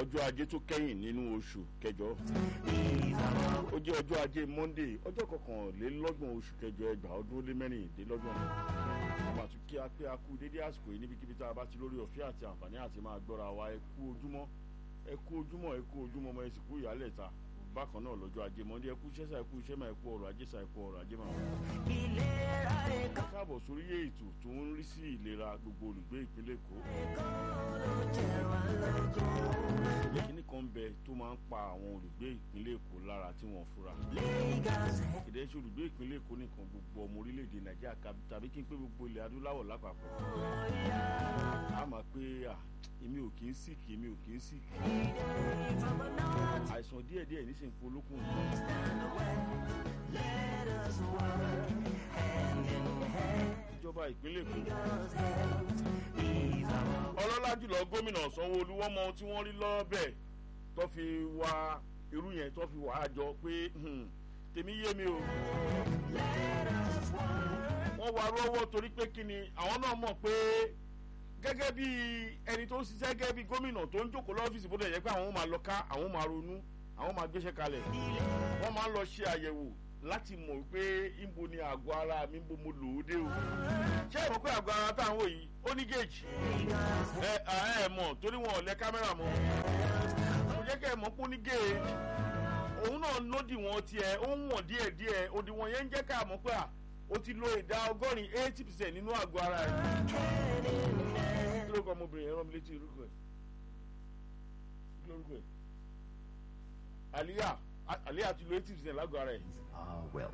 ọjọ́ ajé tó kẹ́yìn nínú oṣù kẹjọ ó jẹ́ ọjọ́ ajé monday ọjọ́ kọkànlélọ́gbọ̀n oṣù kẹjọ ẹgbàá ọdún ó lé mẹ́rìndínlọ́gbọ̀n àmọ́ àtún kí a pé a kú dédé àsìkò yìí níbikíbi tá a bá ti lórí ọ̀fẹ́ àti àǹfààní àti máa gbọ́ra wa ẹ kú ojúmọ́ ẹ kú ojúmọ́ ẹ kú ojúmọ́ ọmọ ẹ sì kú ìyálẹ̀ ta bákan náà lọ́jọ́ ajé monday ẹ kú iṣẹ́ sá ẹ kú iṣẹ́ máa ẹ kú ọrọ̀ ajé sá ẹ kú ọrọ̀ ajé máa wà. káàbọ̀ sórí ètò tó ń rí sí ìlera gbogbo olùgbé ìpínlẹ̀ èkó kíní kan bẹ tó máa ń pa àwọn olùgbé ìpínlẹ̀ èkó lára tí wọ́n fura. ìdẹ́ ṣe olùgbé ìpínlẹ̀ èkó nìkan gbogbo ọmọ orílẹ̀-èdè nàìjíríà tàbí kí n pé gbogbo ilẹ̀ adúláwọ̀ lápapọ̀. a máa pé à èmi ò kì í sìkì èmi ò kì í sìkì. àìsàn díẹ̀díẹ̀ nísìnyí polókùn. ìjọba ìpínlẹ̀ èkó ọlọ́lá jùlọ gómìnà sanwó-olu wọ́n mọ ohun tí wọ́n rí lọ́bẹ̀ tó fi wá irú yẹn tó fi wà á jọ pé tèmi yé mi o wọ́n wá rọ́wọ́ torí pé kí ni àwọn náà mọ̀ pé gẹ́gẹ́ bí ẹni tó ń ṣiṣẹ́ gẹ́gẹ́ bí gómìnà tó ń jókòó lọ́fíìsì bó dẹ̀ yẹ pé àwọn máa lọ ká àwọn máa ronú àwọn máa gbéṣẹ́ kalẹ̀ wọ́n máa ń lọ ṣe àyẹ̀wò láti mọ̀ pé ibo ni àgọ́ ara mi bó mo lò ó dé o ṣé ìmọ̀ pé àgọ́ ara táwọn yìí ó ní géèjì ẹ ẹ mọ̀ torí wọn ò lẹ kámẹ́rà mọ́ kò jẹ́ kẹ́ ẹ mọ̀ pé ó ní géèjì òun náà lódì wọn tiẹ̀ ó ń wọ̀n díẹ̀ díẹ̀ òdiwọ̀n yẹn ń jẹ́ ká mọ̀ pé à ó ti lo ìdá ọgọ́rin eighty percent nínú àgọ́ ara rẹ̀ kí ló kọ́ ọmọbìnrin yẹn rán mi létí orúkọ ẹ̀ kí lórúkọ ẹ̀ àlíyà àlíyà ti lo eighty percent lágọ̀ọ́ ara ẹ̀. our wealth.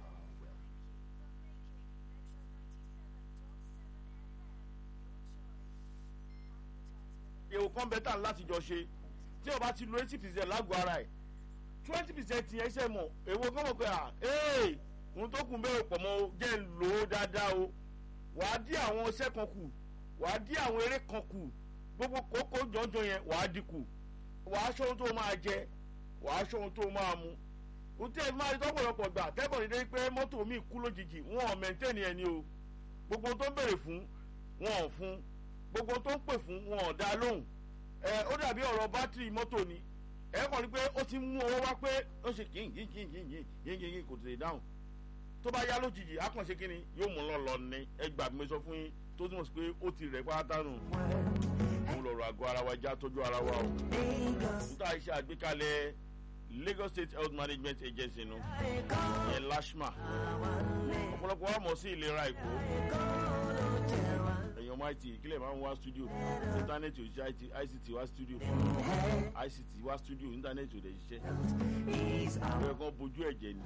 èrò kan bẹ́tà láti jọ ṣe tí o bá ti lo eighty percent lágọ̀ọ́ ara ẹ̀ twenty percent yẹn ṣe mọ̀ èwo kan mọ̀ pé à ee ohun tó kù bẹ́ẹ̀ pọ̀ mọ́ jẹ́ ń lò ó dáadáa o wàá dí àwọn iṣẹ́ kan kù wàá dí àwọn eré kan kù gbogbo kókó jọjọ yẹn wàá dínkù wàá ṣọ́ ohun tó máa jẹ wàá ṣọ́ ohun tó máa mu ohun tí ẹ máa rí tọ́pọ̀lọpọ̀ gbà tẹ́bọ̀ ní dé pé mọ́tò mi kú lójijì wọn ò mẹ́ntẹ́nì ẹni o gbogbo tó ń béèrè fún wọn ò fún gbogbo tó ń pè fún wọn ò dá lóhùn ẹ ó dàbí ọ̀rọ̀ bátìrì mọ́tò ni ẹ kàn rí pé ó ti mú owó wá pé ó ṣe kí yín yín yín yín yín yín yín kò tètè dáhùn tó bá yá lójijì á kàn ṣe kí ni yóò mú lọ lọ ní ẹ gbà mí sọ fún yín tó túmọ̀ sí pé ó ti rẹ̀ pátá nù òun lọ̀rọ̀ àgọ́ ara wa já tọ́jú ara wa o níta iṣẹ́ àgbékalẹ̀ lagos state health management agency nu yẹn lashma ọ̀pọ̀lọpọ̀ wa mọ̀ sí ìlera èkó èèyàn máa ti ìkílẹ̀ máa ń wá studio íńtánẹ́ẹ̀tì ò ṣiṣẹ́ ict wá studio ict wá studio íńtánẹ́ẹ̀tì ò dẹ̀ ṣiṣẹ́ ìwé kan bójú ẹ̀jẹ̀ ni.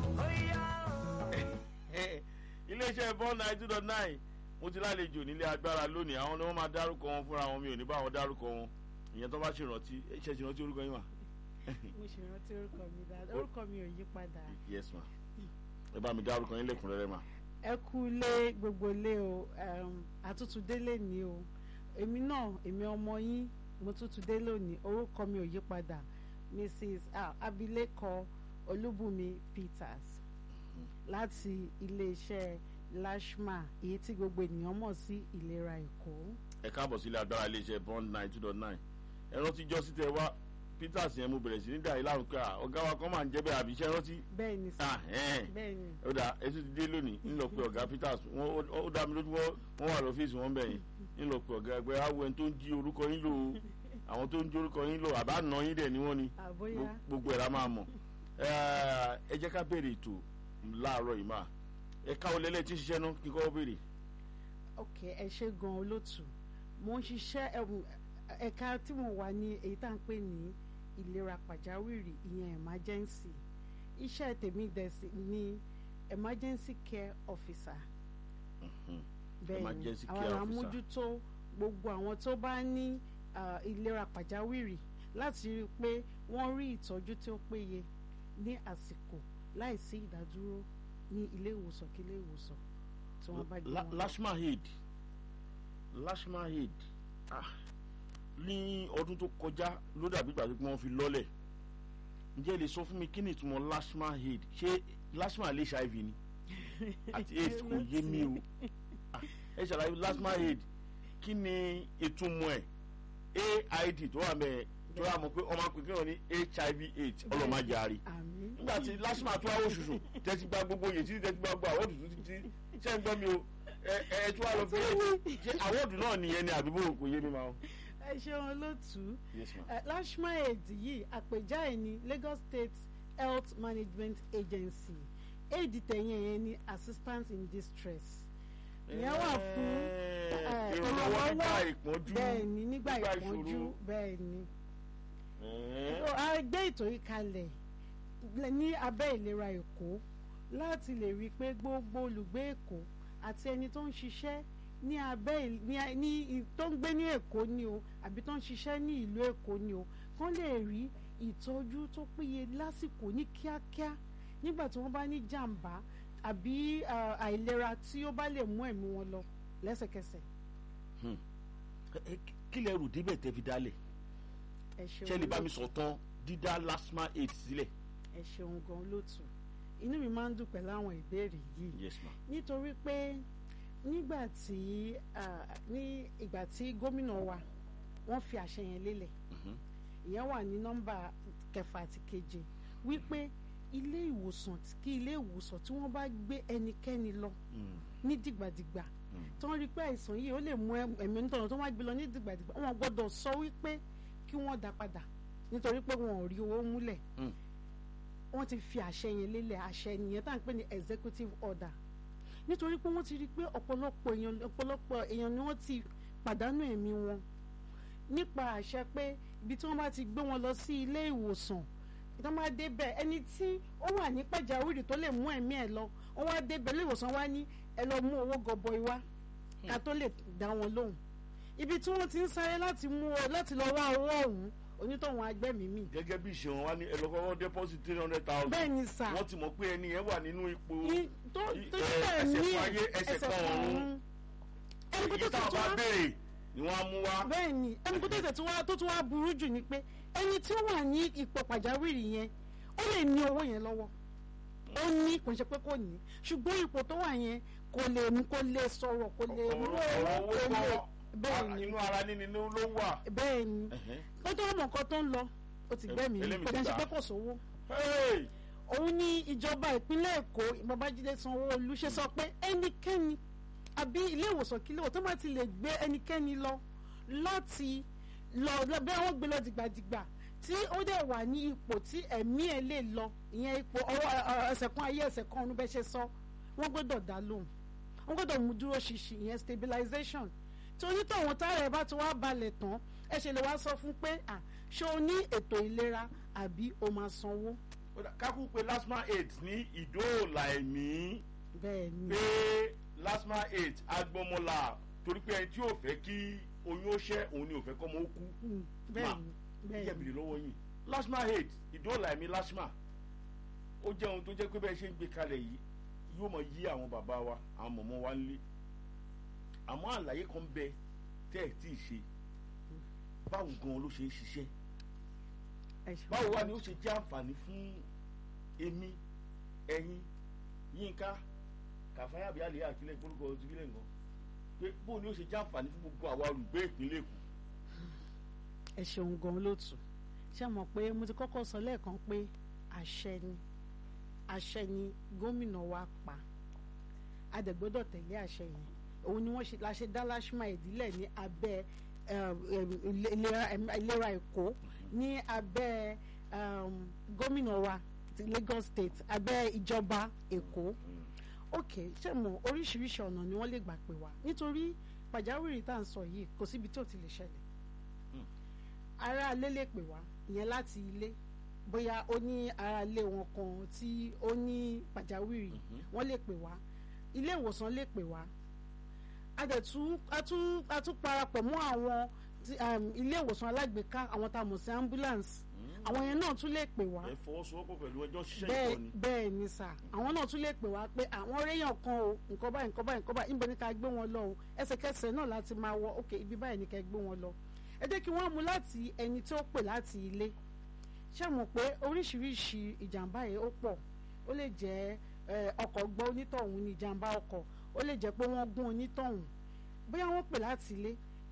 iléeṣẹ́ bọ́ọ̀nù nine two dot nine mo ti lálejò nílé agbára lónìí àwọn ni wọ́n máa dárúkọ wọn fúnra wọn mi ò ní bá wọn dárúkọ wọn ìyẹn tó bá ṣèrántí ṣe ṣèrántí orúkọ yín wà mo ṣe rántí orúkọ mi dáadáa orúkọ mi ò yí padà. yes ma ẹ bá mi dárúkọ yín lẹ́kùnrẹ́rẹ́ ma. ẹ kú lé gbogbo lé o àtútù délé ni o èmi náà èmi ọmọ yín mo tútù dé lónìí orúkọ mi ò yí padà mrs abilékọ olúbùnmi peters láti iléeṣẹ́ lashma èyí tí gbogbo ènìyàn mọ̀ sí ìlera èkó. ẹ káàbọ̀ sílé agbára iléeṣẹ́ bond nine two dot nine ẹ rántí jọ́ sí tẹ wá peters yẹn mo bẹ̀rẹ̀ sí ní dàrí lárùn pé ọ̀gá wa kan máa ń jẹ́ bẹ́ẹ̀ àbí iṣẹ́ rántí. bẹ́ẹ̀ ni sá bẹ́ẹ̀ ni. ó dà ètò ti dé lónìí ńlọ pé ọ̀gá peters ó dá mi lójú wọ́n wà lọ́fíìsì wọn bẹ̀ yín ńlọ pé ọ̀gá ẹgbẹ́ awo ẹni tó ń jí orúkọ yín lò ó àwọn tó ń jí orúkọ yín lò àbá nà yín dẹ̀ ni wọ́n ni gbogbo ẹ̀ la máa mọ̀ ẹ jẹ́ ká bẹ̀rẹ̀ ètò láàárọ̀ yìí máa ẹ̀ka olẹ́lẹ́ tí ń ṣiṣẹ́ náà kí kọ́ béèrè. ok ẹ ṣe gan olóòtú mo ń ṣiṣẹ́ ẹ̀ka tí mo wà ní èyí tá à ń pè ní ìlera pàjáwìrì ìyẹn emergency iṣẹ́ tèmi dẹ̀sí ní emergency care officer bẹ́ẹ̀ ni àwọn àmójútó gbogbo àwọn tó bá ní ìlera pàjáwìrì láti rí i pé wọ́n rí ìtọ́jú tí ó péye ní àsìkò láìsí ìdádúró ní ilé ìwòsàn kí ilé ìwòsàn tí wọ́n bá gbé wọn. lashma aid lashma aid ah ní ọdún tó kọjá ló dàbí ìgbà pé wọ́n fi lọ́lẹ̀ ǹjẹ́ ẹ lè sọ fún mi kí ni ìtumọ̀ lashma aid ṣé lashma lè ṣe iv ni àti aids kò yé mi o ẹ ṣàlàyé lashma aid kí ni ìtumọ̀ ẹ̀ aid tó wà mẹ́ tó yà mọ̀ pé ọmọ akpèké wọn ní hiv aids ọlọ́mọdé àárí àmín nígbà tí lásìmọ̀ tó àwọn òṣùṣù tẹ́tí gba gbogbo yèsí tẹ́tí gba gbogbo àwọn òtútù títí ṣé ń gbọ́ mi o ẹ ẹ tí wàá lọ fi ṣe àwọ̀dù náà nìyẹn ni àbí bò kò yé mi máa. ẹ ṣeun olóòtú yes ma. Eh, lashma aid yìí àpèjá ẹ̀ ní Lagos State Health Management Agency aid tẹ̀yìn ẹ̀yẹn ní assistance in distress ìyẹn wà fún eh, ìrànlọ́wọ́ nígbà ìpọ́njú bẹ́ẹ̀ ni nígbà nígbà ìpọ́njú ìṣòro. bẹ́ẹ̀ ni Eh, so a gbé ètò yìí kalẹ̀ lẹ- ní abẹ́ ìlera Èkó láti lè rí i pé gbogbo olùgbé Èkó àti ẹni tó ń ṣiṣẹ́ ní abẹ́ ìl- ní a- ní i- tó ń gbé ní Èkó ni o àbí tó ń ṣiṣẹ́ ní ìlú Èkó ni o kán lè rí ìtọ́jú tó péye lásìkò ní kíákíá nígbà tí wọ́n bá ní jàǹbá àbí ah, àìlera tí ó bá lè mú ẹ̀mí wọn lọ lẹ́sẹ̀kẹsẹ̀ ẹ, kí lẹ rò débẹ̀ tẹ́ fi dálẹ̀ ẹ ṣeun ṣé lè bá mi olóòtú. sọ tán dídá lasma aid sílẹ̀. ẹ ṣeun gan lótú inú mi máa ń dùn pẹ̀lú àwọn ìbéèrè yìí yes ma. nítorí pé nígbà tí ah, ní ìgbà tí gómìnà wa wọ́n fi àṣẹ yẹn lélẹ̀ Mhm. ìyẹn wà ní nọ́mbà kẹfà àti keje wípé ilé ìwòsàn kí ilé ìwòsàn tí wọ́n bá gbé ẹnikẹ́ni lọ Mm. ní dìgbàdìgbà Mm. tí wọ́n rí pé àìsàn yìí ó lè mú ẹm- ẹ̀mí nítorí tó wá gbé lọ ní dìgbàdìgbà wọ́n gbọ́dọ̀ sọ wípé kí wọ́n dá padà nítorí pé wọn ò rí owó múlẹ̀ Mm. wọ́n ti fi àṣẹ yẹn lélẹ̀ àṣẹ nìyẹn tá à ń pè ní executive order nítorí pé wọ́n ti rí i pé ọ̀pọ̀lọpọ̀ èèyàn ọ̀pọ̀lọpọ̀ èèyàn ni wọ́n ti pàdánù ẹ̀mí wọn nípa àṣẹ pé ibi tí wọ́n bá ti gbé wọn lọ sí ilé ìwòsàn tó máa débẹ̀ ẹni tí ó wà ní pàjáwìrì tó lè mú ẹ̀mí ẹ̀ lọ wọ́n wá débẹ̀ ilé ìwòsàn wá ní ẹ lọ mú owó gọbọi wá ká tó lè dá wọn lóhùn ibi tí wọ́n ti ń sáré láti mú ọ láti lọ wá owó ọ̀hún onítọ̀hún agbẹ́mìímì gẹ́gẹ́ bí ìṣe wọn wá ní ẹlọ́kọ́kọ́ deposit three hundred thousand. bẹ́ẹ̀ ni sà wọ́n ti mọ̀ pé ẹni yẹn wà nínú ipò ní- tó i- tó ẹ, bẹ́ẹ̀ ẹsẹ̀ ní kan ayé, ẹsẹ̀ kan ọ̀run. ẹni kó èyí tó táwọn tó bá wá béèrè ni wọ́n á mú wá. bẹ́ẹ̀ ni ẹni kó tó tẹ̀ tó wá tó tún wá burú jù ni pé ẹni tí ó wà ní ipò pàjáwìrì yẹn ó lè ní owó yẹn lọ́wọ́ ó ní kò ń ṣe pé kò ní ṣùgbọ́n ipò tó wà yẹn kò lè mú kò lè sọ̀rọ̀ kò lè mú ọ̀rọ̀ owó owó kò lè kọ́ bẹ́ẹ̀ ni inú ara níní ló ló wà. bẹ́ẹ̀ ni Ẹ̀hẹ́n. kó tó mọ̀ nǹkan tó ń lọ ó ti gbẹ́mìí Ẹlẹ́mìí kò ti dẹ̀ ṣe gbà. pé kò sówó Hey! òun ní ìjọba ìpínlẹ̀ èkó babájídé sanwó-olu ṣe sọ pé ẹnikẹ́ni àbí ilé ìwòsàn kí léwò tó bá ti lè gbé ẹnikẹ́ni lọ láti lọ lọ- bí wọ́n gbé lọ dìgbàdìgbà tí ó dẹ̀ wà ní ipò tí ẹ̀mí ẹ̀ lè lọ ìyẹn ipò ọwọ́ ẹ- ẹ- ẹsẹ̀ kan ayé ẹsẹ̀ kan ọ̀run bẹ́ẹ̀ ṣe sọ wọ́n gbọ́dọ̀ dá lóhùn wọ́n gbọ́dọ̀ mú dúró ṣinṣin ìyẹn stabilization tí onítọ̀hún tára ẹ̀ bá ti wá balẹ̀ tán ẹ ṣe lè wá sọ fún pé à ṣé o ní ètò ìlera àbí o máa sanwó Ó dà, kákú pé lasma aid ní ìdóòlà ẹ̀mí bẹ́ẹ̀ ni. pé lasma aid agbọmọlà torí pé ẹni tí ò fẹ́ kí oyún ó ṣẹ́ òun ni ò fẹ́ kọ́mọ ó kú. Mm, Ma, bẹ́ẹ̀ni Ìjẹ́ bẹ́ẹ̀ni ìbìrì lọ́wọ́ yìí lasma aid ìdóòlà ẹ̀mí lasma ó jẹ́ ohun tó jẹ́ pé bẹ́ẹ̀ ṣe ń gbé kalẹ̀ yìí yóò mọ yí àwọn bàbá wa àwọn mọ̀mọ́ wa ń lé àmọ́ àlàyé kan bẹ tẹ́ ẹ̀ tí ì ṣe báwo gan ló ṣe ń ṣiṣẹ́ ẹ ṣeun. báwo wá ni ó ṣe jẹ́ àǹfààní fún èmi ẹ̀yin yínká kàfáyà bíi àlè àkílẹ̀ ìpolúkọ ojúkílẹ̀ nǹkan pé bóun ni ó ṣe jẹ́ àǹfààní fún gbogbo àwa olùgbé ìpínlẹ̀ èkó. ẹ ṣeun gan lótú ṣé mọ̀ pé mo ti kọ́kọ́ sọ lẹ́ẹ̀kan pé àṣẹ ni àṣẹ ni gómìnà wa pa a dẹ̀ gbọ́dọ̀ tẹ̀lé àṣẹ yẹn òun ni wọ́n ṣe la ṣe dá lashma ìdílé ní abẹ́ eh, eh, ìlera ìlera èkó ní abẹ́ um, gómìnà wa ti Lagos State abẹ́ ìjọba èkó ok ṣé mo oríṣiríṣi ọ̀nà ni wọ́n lè gbà pè wá nítorí pàjáwìrì tá à ń sọ yìí kò síbi tí ò ti lè ṣẹlẹ̀ ará ilé lè pè wá ìyẹn láti ilé bóyá ó ní ará ilé wọn kan tí ó ní pàjáwìrì wọ́n lè pè wá ilé ìwòsàn lè pè wá a dẹ̀ tún a tún a tún parapọ̀ mọ́ àwọn tí, um, ilé ìwòsàn alágbèéká àwọn tá a mọ̀ sí ambulance àwọn yẹn náà tún lè pè wá ẹ fọwọ́sowọ́pọ̀ pẹ̀lú ẹjọ́ ṣiṣẹ́ bẹ́ẹ̀ ìkọ́ni. bẹ́ẹ̀ ni sà àwọn náà tún lè pè wá pé àwọn réyàn kan o nǹkan báyìí nǹkan báyìí nǹkan báyìí níbo ni ká gbé wọn lọ o ẹsẹ̀kẹsẹ̀ náà láti máa wọ ok ibi báyìí ni ká gbé wọn lọ ẹ jẹ́ kí wọ́n mú láti ẹni tí ó pè láti ilé ṣé mọ̀ pé oríṣiríṣi ìjàmbá yìí ó pọ̀ ó lè jẹ́ eh, ọkọ̀ gbọ́ onítọ̀hún ní ìjàmbá ọkọ̀ ó lè jẹ́ pé wọ́n gún onítọ̀hún bóyá wọ́n pè láti ilé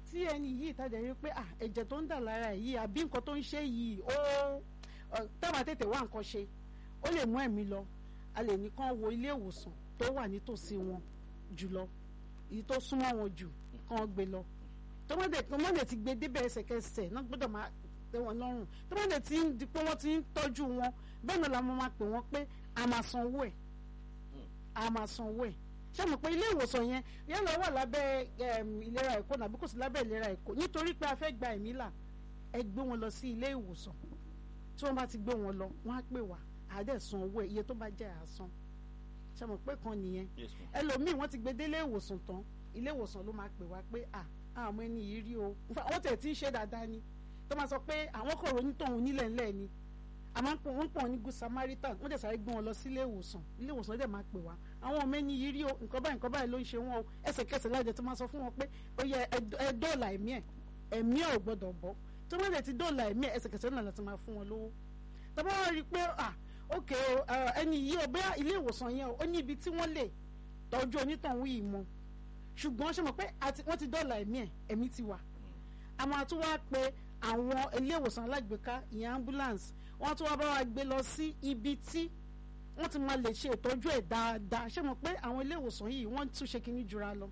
tí ẹni yìí ìtajà rí pé ah ẹ̀jẹ̀ tó ń dà lára ẹ̀ yìí àbí nǹkan tó ń ṣe yìí ó tábà tètè wá nǹkan ṣe ó lè mú ẹ̀mí lọ a lè ní kán wo ilé ìwòsàn tó wà nítòsí wọn jùlọ èyí tó súnmọ́ wọn jù kán gbé lọ tó má dé tó má dé ti gbé débẹ̀ ẹsẹ̀kẹsẹ̀ náà gbọ́dọ̀ máa tẹ́ wọn lọ́rùn tó má dé ti ń di pé wọ́n ti ń tọ́jú wọn bẹ́ẹ̀ náà la máa máa pè wọ́n pé a máa sanwó ẹ̀ a máa sanwó ẹ̀ ṣé mo pé ilé ìwòsàn yẹn yálà wà lábẹ́ ìlera èkó nàbí kò sí lábẹ́ ìlera èkó nítorí pé a fẹ́ gba ẹ̀mí là ẹ gbé wọn lọ sí ilé ìwòsàn tí wọ́n bá ti gbé wọn lọ wọ́n á pè wá àádẹ́ san owó ẹ̀ iye tó bá jẹ́ àásán ṣé mo pé kan nìyẹn ẹlòmíì wọ́n ti gbé dé ilé ìwòsàn tán ilé ìwòsàn ló máa pè wá pé à àwọn ẹni yìí rí o wọ́n tẹ̀ tí ń ṣe dáadáa ni tó máa sọ pé àwọn kò ronú tóun nílẹ̀ ńlẹ̀ ni àmọ́ wọ́n pọ̀ ní good samaritan wọ́n dẹ̀ sáré gbé wọn lọ sí ilé ìwòsàn ilé ìwòsàn dẹ̀ máa pè wá àwọn ọmọ ẹni yìí rí o nǹkan báyìí nǹkan báyìí ló ń ṣe wọn o ẹsẹ̀kẹsẹ̀ láì dẹ̀ tó máa sọ fún wọn pé ó yẹ ẹ dọ́ọ̀là ẹ̀mí ẹ̀ ẹ̀mí ẹ̀ ò gbọ́dọ̀ bọ́ tó má dẹ̀ ti dọ́ọ̀là ẹ̀mí ẹ̀ ẹsẹ̀kẹsẹ̀ náà láti máa fún wọn lówó tó bá wá rí i pé à ok ẹni yìí o bóyá ilé ìwòsàn yẹn ó ní ibi tí wọ́n lè tọ́jú onítọ̀hún yìí mọ́ ṣùgbọ́n ṣe mọ̀ pé wọ́n ti dọ́ọ̀là ẹ̀mí ẹ̀ ẹ̀mí ti wà àmọ́ àtún wá pé àwọn ilé ìwòsàn alágbèéká ìyẹn ambulance wọ́n tún wá bá wa gbé lọ sí ibi tí wọ́n ti máa lè ṣe ìtọ́jú ẹ̀ dáadáa ṣé mo pé àwọn ilé ìwòsàn yìí wọ́n tún ṣe kínní jura lọ.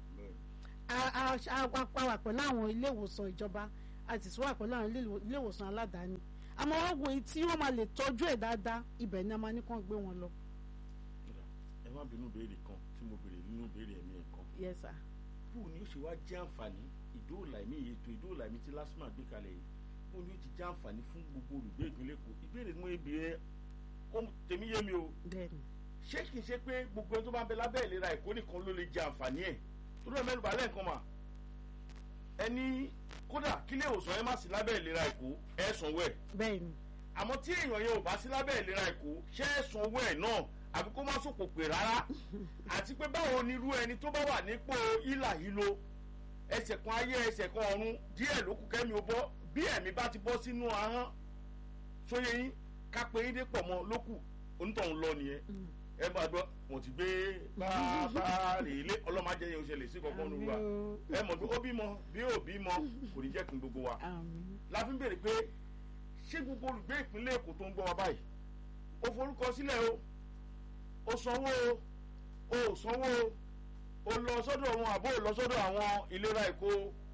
a wà pẹ̀lú àwọn ilé ìwòsàn ìjọba a sì tún wà pẹ̀lú àwọn ilé ìwòsàn aládàáni àmọ́ wọ́n wo tí wọ́n máa lè tọ́jú ẹ̀ dáadáa ibẹ̀ ni a máa ní kàn gbé wọn lọ. ẹ má bínú béèrè kan tí mo béèrè nínú béèrè ẹ̀mí ẹ̀ kan. yes sir. bó ni ó ṣe wá jẹ́ àǹfààní ìdóòlà ẹ̀mí ètò ìdóòlà ẹ̀mí tí lásìmọ̀ gbé kalẹ̀ yìí bó ni ó ti jẹ́ àǹfààní fún gbogbo olùgbé ìpínlẹ̀ èkó ìbéèrè mú ebi ẹ tèmi yé mi o bẹ́ẹ̀ni. ṣé kìí ṣe pé gbogbo ẹni tó bá ń bẹ lábẹ́ ìlera èkó nìkan ló lè jẹ àǹfààní ẹ̀ tó dúró mẹ́nu balẹ̀ nǹkan mà ẹni kódà kílé ìwòsàn yẹn má sí lábẹ́ ìlera èkó ẹ̀ sanwó ẹ̀ bẹ́ẹ̀ni. àmọ́ tí èèyàn yẹn ò bá sí lábẹ́ ìlera èkó ṣé ẹ̀ sanwó ẹ̀ náà àbí kó má sòkò pè rárá àti pé báwo ni irú ẹni tó bá wà nípò ìlà ìlò ẹsẹ̀ kan ayé ẹsẹ̀ kan ọ̀run díẹ̀ ló kù kẹ́mi ó bọ́ bí ẹ̀mí bá ti bọ́ sínú ahọ́n sóye yín kápẹ́ yín dé pọ̀ mọ́ lókù onítọ̀hún lọ nìyẹn ẹ máa gbọ́ wọ́n ti gbé bàbá rè lé ọlọ́mọdé yẹn oṣù lè sí kankan nínú wa ẹ mọ̀ pé ó bímọ bí ó bímọ kò ní jẹ́ kí n gbogbo wa la fi ń béèrè pé ṣé gbogbo olùgbé ìpínlẹ̀ èkó tó ń gbọ́ wa báyìí ó forúkọ sílẹ̀ o ó sanwó o ó sanwó o ó lọ sọ́dọ̀ wọn àbó lọ sọ́dọ̀ àwọn ìlera èkó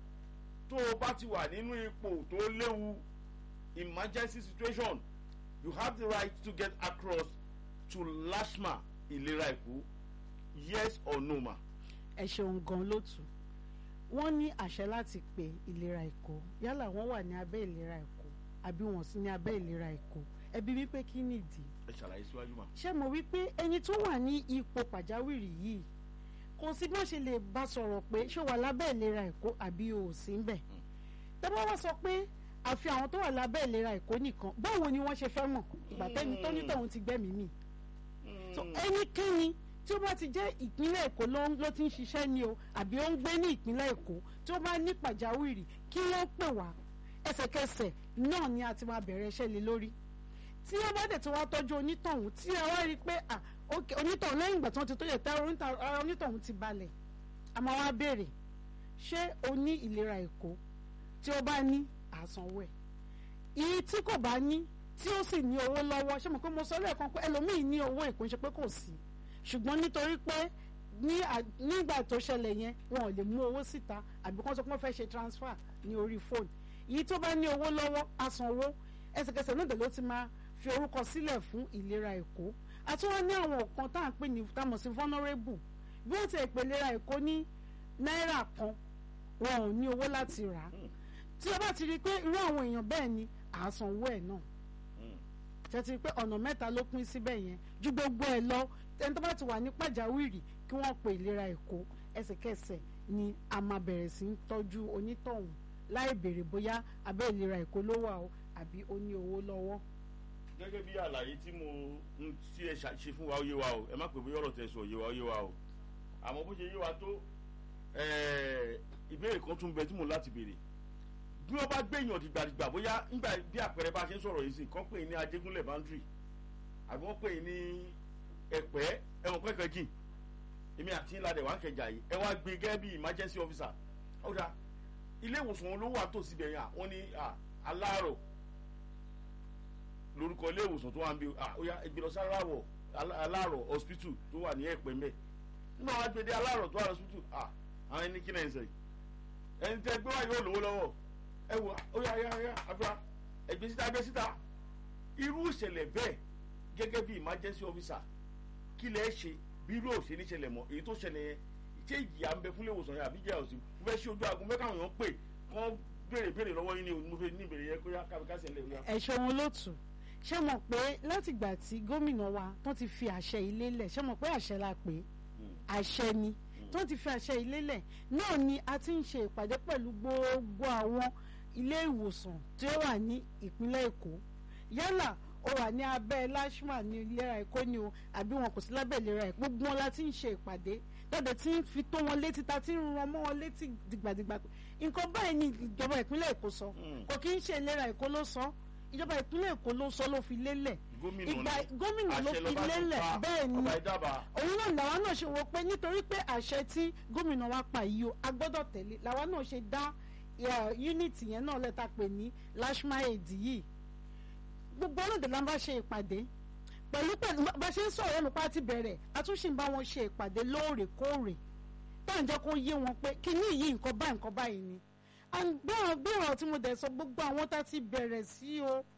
tó o bá ti wà nínú ipò tó léwu emergency situation you have the right to get across to lashma ìlera èkó yes or no ma. ẹ ṣeun gan lótú wọ́n ní àṣẹ láti pe ìlera èkó yálà wọ́n wà ní abẹ́ ìlera èkó àbí wọ́n sì ní abẹ́ ìlera èkó ẹbí wípé kí nìdí. ẹ ṣàlàyé síwájú ma. ṣé mo wí pé ẹni tó wà ní ipò pàjáwìrì yìí kò sí bí wọ́n ṣe lè bá sọ̀rọ̀ pé ṣé wà lábẹ́ ìlera èkó àbí o ò sí ń bẹ̀. tẹ́wọ́n wá sọ pé àfi àwọn tó wà lábẹ́ ìlera èkó nìkan báwo ni wọ́n ṣe fẹ́ mọ̀ ìgbà tẹ́ni tó ní tọ̀hún ti gbẹ́mìí mì. so ẹnikẹ́ni tí ó bá ti jẹ́ ìpínlẹ̀ èkó ló ti ń ṣiṣẹ́ ni o àbí ó ń gbé ní ìpínlẹ̀ èkó tí ó bá ní pàjáwìrì kí wọ́n pè wá ẹsẹ̀kẹsẹ̀ náà ni a ti máa bẹ̀rẹ̀ iṣẹ́ lé lórí tí wọ́n bá dẹ̀ ti wá tọ́jú onítọ̀hún tí a wá rí i pé onítọ̀hún lẹ́yìn ìgbà tí wọ́n ti tó yẹ tá ara onítọ̀hún ti balẹ̀ a máa wá béèrè ṣé o ní ìlera èkó tí ó bá ní àsanwó ẹ̀ iye tí kò bá ní tí ó sì ní owó lọ́wọ́ ṣé mo pé mo sọ lẹ́ẹ̀kan pé ẹlòmíì ní owó èkó ń ṣe pé kò sí ṣùgbọ́n nítorí pé nígbà tó ṣẹlẹ̀ yẹn wọn ò lè mú owó síta àbí kán sọ pé wọ́n fẹ́ ṣe transfer ní orí fóònù èyí tó bá ní owó lọ́wọ́ á sanwó ẹsẹ̀kẹsẹ̀ náà ló ti máa fi orúkọ sílẹ̀ fún ìlera èkó àti wọn ní àwọn kan tá à ń pè ní tá a mọ̀ sí vulnerable bí wọ́n ti ẹ̀ pè ìlera èkó ní náírà kan wọn ò ní owó láti rà á tí o bá ti rí i pé irú àwọn èèyàn bẹ́ẹ̀ ni à á sanwó ẹ̀ náà tẹ́tí pé ọ̀nà mẹ́ta ló pín síbẹ̀ yẹn ju gbogbo ẹ̀ lọ ẹni tó bá ti wà ní pàjáwìrì kí wọ́n pe ìlera èkó ẹsẹ̀kẹsẹ̀ ni a máa bẹ̀rẹ̀ sí í tọ́jú onítọ̀hún láì béèrè bóyá abẹ́ ìlera èkó ló wà o àbí ó ní owó lọ́wọ́. gẹ́gẹ́ bí àlàyé tí mo ń tí ẹ ṣe fún wa ó yé wa o ẹ má pè bóyá ọ̀rọ̀ tẹ̀ sọ yé wa ó yé wa o àmọ́ bó ṣe yé wa tó ìbéèrè kan tún bẹ tí mo láti béèrè bí wọ́n bá gbẹ̀yàn dìgbàdìgbà bóyá nígbà bí àpẹẹrẹ bá ṣe ń sọ̀rọ̀ yìí sí kán pè ní ajégúnlẹ̀ boundary àbí wọ́n pè ní ẹ̀pẹ́ ẹ̀wọ̀n pẹ́kẹ́ jìn èmi àti ńlá dẹ̀ wá ń kẹjà yìí ẹ wá gbé gẹ́gẹ́ bí emergency officer ọ̀dà ilé ìwòsàn olówó àtòsí bẹ̀yìn à wọ́n ní aláàrọ̀ lórúkọ ilé ìwòsàn tó wà ń bí ó yá ẹgbẹ́ lọ sí aláàrọ̀ aláàrọ̀ hospital tó wà ní ẹ̀pẹ́ mẹ́ nígbà wọn gbé dé aláàrọ̀ tó wà ní hospital àwọn ẹni kí náà ń sọ yìí ẹni tẹ gbé wá yóò lówó lọ́wọ́ ẹ wò ó yá yá yá àfihàn ẹgbẹ́ síta ẹgbẹ́ síta irú ìṣẹ̀lẹ̀ bẹ́ẹ̀ gẹ́gẹ́ bí emergency officer kí lẹ́ ṣe bí irú òṣèlú ìṣẹ̀lẹ̀ mọ́ èyí tó ṣẹlẹ̀ yẹn ṣé ìyá ń bẹ fúnlé ìwòsàn yẹn àbí ìjà òsì mo fẹ́ ṣe ojú aago mẹ́ka àwọn èèyàn pè kán béèrè béèrè lọ́wọ́ yín ni mo fẹ́ ní ìbéèrè yẹn kó yá kábíkásì ẹ̀ lẹ́yìn. ẹ ṣeun olóòtú ṣé mọ̀ pé látìgbà tí gómìnà wa tó ti fi àṣẹ ilé lẹ̀ ṣé mọ̀ pé àṣẹ la pè é àṣẹ ni tó ti fi àṣẹ ilé lẹ̀ náà ni a ti ń ṣe ìpàdé pẹ̀lú gbogbo àwọn ilé ìwòsàn tí ó wà ní ìpínlẹ̀ èkó yálà ó wà ní abẹ́ lashma ní ìlera èkó ni o àbí wọn kò sí lábẹ́ ìlera èkó gbogbo wọn la ti ń ṣe ìpàdé lọ́dọ̀ tí ń fi tó wọn létí ta ti ń ran mọ́ wọn létí dìgbàdìgbà nǹkan báyìí ni ìjọba ìpínlẹ̀ èkó sọ kò kí ń ṣe ìlera èkó ló sọ ìjọba ìpínlẹ̀ èkó ló sọ ló fi lélẹ̀ ìgbà gómìnà ló fi lélẹ̀ bẹ́ẹ̀ ni òun náà làwa náà ṣe wò pé nítorí pé àṣẹ tí gómìnà wa pa yìí o a gbọ́dọ̀ tẹ̀lé làwa náà ṣe dá unity yẹn náà lẹ́ta pè ní lashma aid yìí gbogbo ọlọ́dẹ la bá ṣe ìpàdé pẹ̀lú pẹ̀lú bá ṣe ń sọ̀rọ̀ ẹnu pa ti bẹ̀rẹ̀ a tún ṣì ń bá wọn ṣe ìpàdé lóòrèkóòrè tá à ń jẹ́ kó yé wọn pé kíní yìí nǹkan báyìí nǹkan báyìí ni bí ọ̀rọ̀ tí mo dẹ̀ sọ gbogbo àwọn tá ti bẹ̀rẹ̀ sí o